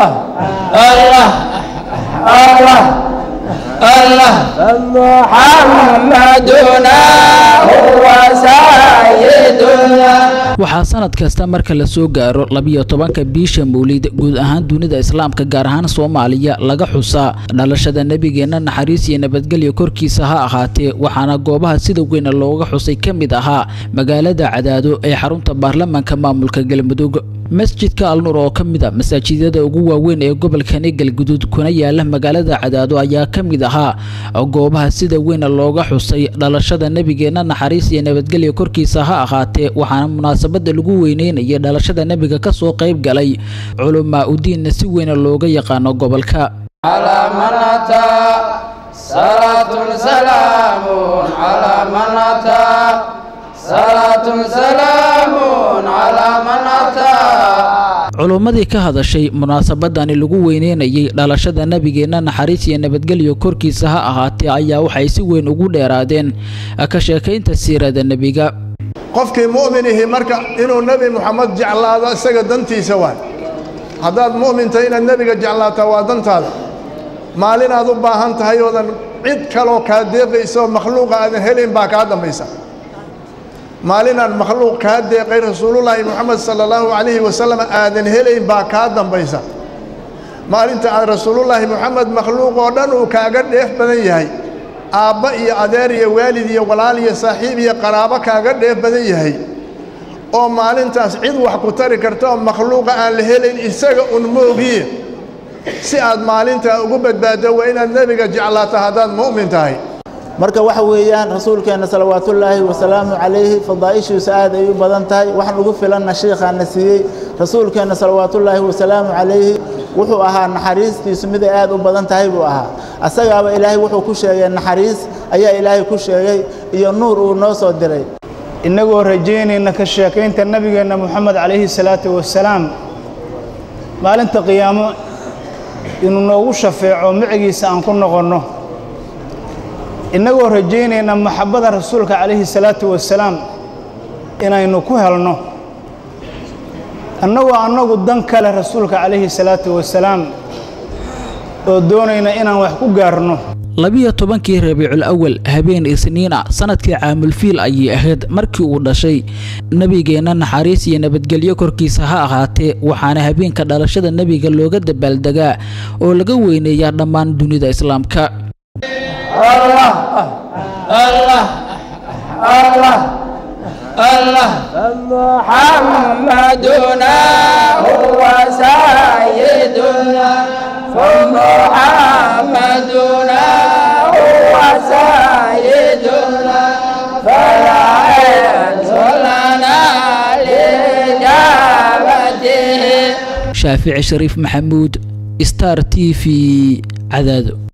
الله الله الله محمدنا هو سيدنا waxaa sanad kasta marka la soo gaaro labiyo tobanka biisha mawlid guud ahaan dunida islaamka gaar ahaan soomaaliya laga xusaa dhalashada nebigeenna naxariis iyo nabadgelyo korkiisa ha ahaatee waxaana goobaha sida weyna looga xusay ka mid ahaa magaalada cadaado ee xarunta baarlamaanka maamulka galmudug masjidka alnuur oo ka mid a masaajidada ugu waaweyn ee gobolkani galguduud kuna yaala magaalada cadaado ayaa ka mid ahaa goobaha sida weyna looga xusay dhalashada nebigeenna naxariis iyo nabadgelyo korkiisa ha ahaatee waxaana munaasabada lagu weyneynayay dhalashada nebiga kasoo qayb galay culamaa udiinna si weyna looga yaqaano gobolka على من أتى صلاة سلام على من أتى صلاة سلام على من أتى culummadii ka hadashay munaasabadani lagu weyneynayay dhalashada nebigeenna naxariis iyo nabadgelyo korkiisa ha ahaatee ayaa waxay si weyn ugu dheeraadeen ka sheekaynta siirada nebiga qofkii mu'minihi marka inuu nebi moxamed jeclaado isaga dantiisa waay haddaad mu'minta inaad nebiga jeclaataa waa dantaada maalinaad u baahan tahay oodan cid kaloo kaa deeqaysa oo makhluuqa aadan helayn baa kaa dambaysa maalinaan makhluuq kaa deeqay rasuulullaahi moxamed sala allahu calayhi wasalam aadan helayn baa kaa dambaysa maalinta aad rasuulullaahi moxamed makhluuq oo dhan uu kaaga dheef badan yahay aabba iyo adeer iyo waalid iyo walaal iyo saaxiib iyo qaraabo kaaga dheef badan yahay oo maalintaas cid wax ku tari karta oo makhluuqa aan la helayn isaga un moogiye si aad maalintaa ugu badbaaddo waa inaad nebiga jeclaato haddaad mu'min tahay marka waxa weeyaan rasuulkeenna salawaatullaahi wasalaamu calayhi fadaa'ishiisu aad ay u badan tahay waxaan ugu filanna shiikhaana siiyey rasuulkeenna salawaatullaahi wasalaamu calayhi wuxuu ahaa naxariistiisu miday aad u badan tahay buu ahaa asagaaba ilaahay wuxuu ku sheegay naxariis ayaa ilaahay ku sheegay iyo nuur uu noo soo diray innagoo rajaynayna ka sheekaynta nebigeenna moxamed calayhi salaatu wasalaam maalinta qiyaamo inuu noogu shafeeco micigiisa aan ku noqonno innagoo rajaynayna maxabbada rasuulka calayhi salaatu wasalaam inaynu ku helno annagoo annagu dan kale rasuulka calayhi salaatu wasalaam oo doonayna inaan wax ku gaarno labiyo tobankii rabiicul awal habeen isniin ah sanadkii caamulfiil ayay ahayd markii uu dhashay nebigeenna naxariis iyo nabadgelyo korkiisa ha ahaatee waxaana habeenka dhalashada nebiga looga dabaaldegaa oo laga weyneeyaa dhammaan dunida islaamka الله الله الله الله محمدنا هو سيدنا فمحمدنا هو سيدنا فلا عز لنا لإجابته shaafici shariif maxamuud star t v cadaado